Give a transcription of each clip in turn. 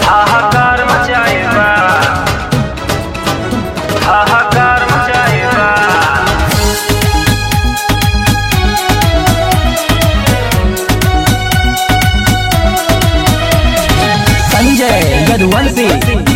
हाहाकार मचाए बा हाहाकार मचाए बा संजय यदुवंशी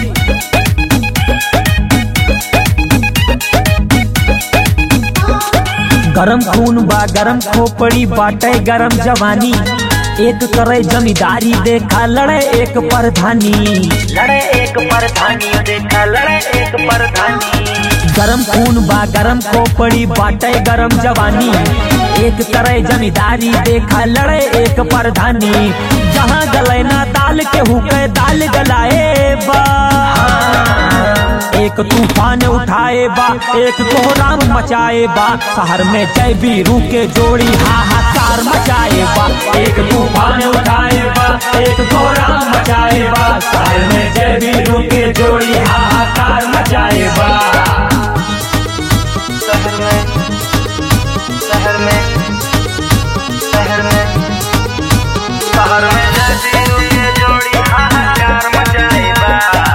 गरम खून बा गरम खोपड़ी बाटे गरम जवानी एक करे जमींदारी देखा लड़े एक प्रधानी लड़े एक परधानी देखा लड़े एक परधानी गरम खून बा गरम खोपड़ी बाटे गरम जवानी एक तरह जमींदारी देखा लड़े एक प्रधानी जहाँ गले ना दाल के हुके दाल गलाए बा एक तूफान उठाए बा एक कोहराम मचाए बा शहर में जय बीरू के जोड़ी हाहाकार मचाए बा एक तूफान उठाए बा एक कोहराम मचाए बा शहर में जय बीरू के जोड़ी हाहाकार मचाए बा शहर में शहर में शहर में शहर में जैसी रुके जोड़ी हाहाकार मचाए बा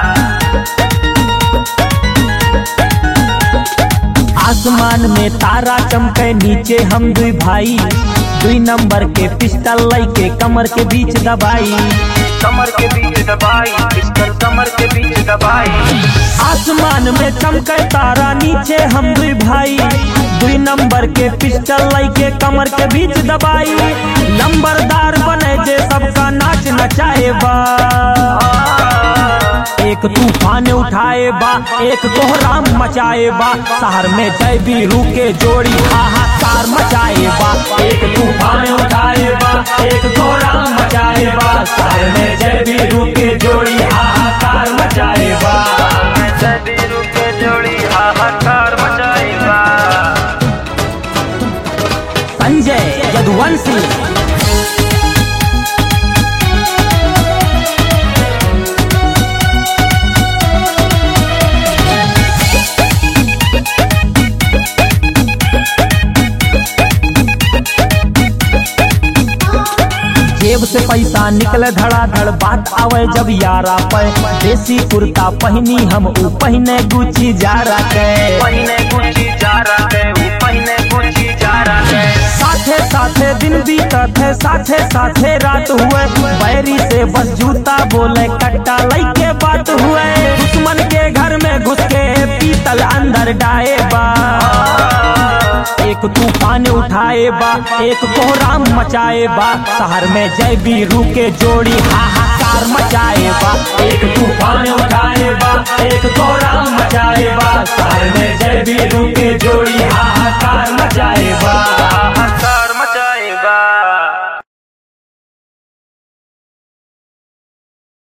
आसमान में तारा चमके नीचे हम दुई भाई दुई नंबर के पिस्टल लई के कमर के बीच दबाई कमर के बीच दबाई पिस्टल कमर के बीच दबाई आसमान में चमके तारा नीचे हम दुई भाई दुई नंबर के पिस्टल लई के कमर के बीच दबाई नंबरदार बने जे सबका नाच नचाए बा एक तूफान उठाए बा एक कोहराम मचाए बा शहर में जय बीरू के जोड़ी हाहाकार मचाए बा एक तूफान उठाए बा एक कोहराम मचाए बा शहर में जय बीरू के जोड़ी हाहाकार मचाए बा जैसी रुके जोड़ी हाहाकार मचाए बा संजय यदुवंशी जेब से पैसा निकले धड़ाधड़ बात आवे जब यारा पे देसी कुर्ता पहनी हम ऊ पहने गुची जा के पहिने गुची जा रहा है वो पहिने गुची जा रहा है साथे साथे दिन बीतत है साथे साथे रात हुए बैरी से बस जूता बोले कट्टा लई के बात हुए दुश्मन के घर में घुस के पीतल अंदर डाए बा एक तूफान उठाए बा एक कोहराम मचाए बा शहर में जय बीरू के जोड़ी हाहाकार मचाए बा एक तूफान उठाए बा एक कोहराम मचाए बा शहर में जय बीरू के जोड़ी हाहाकार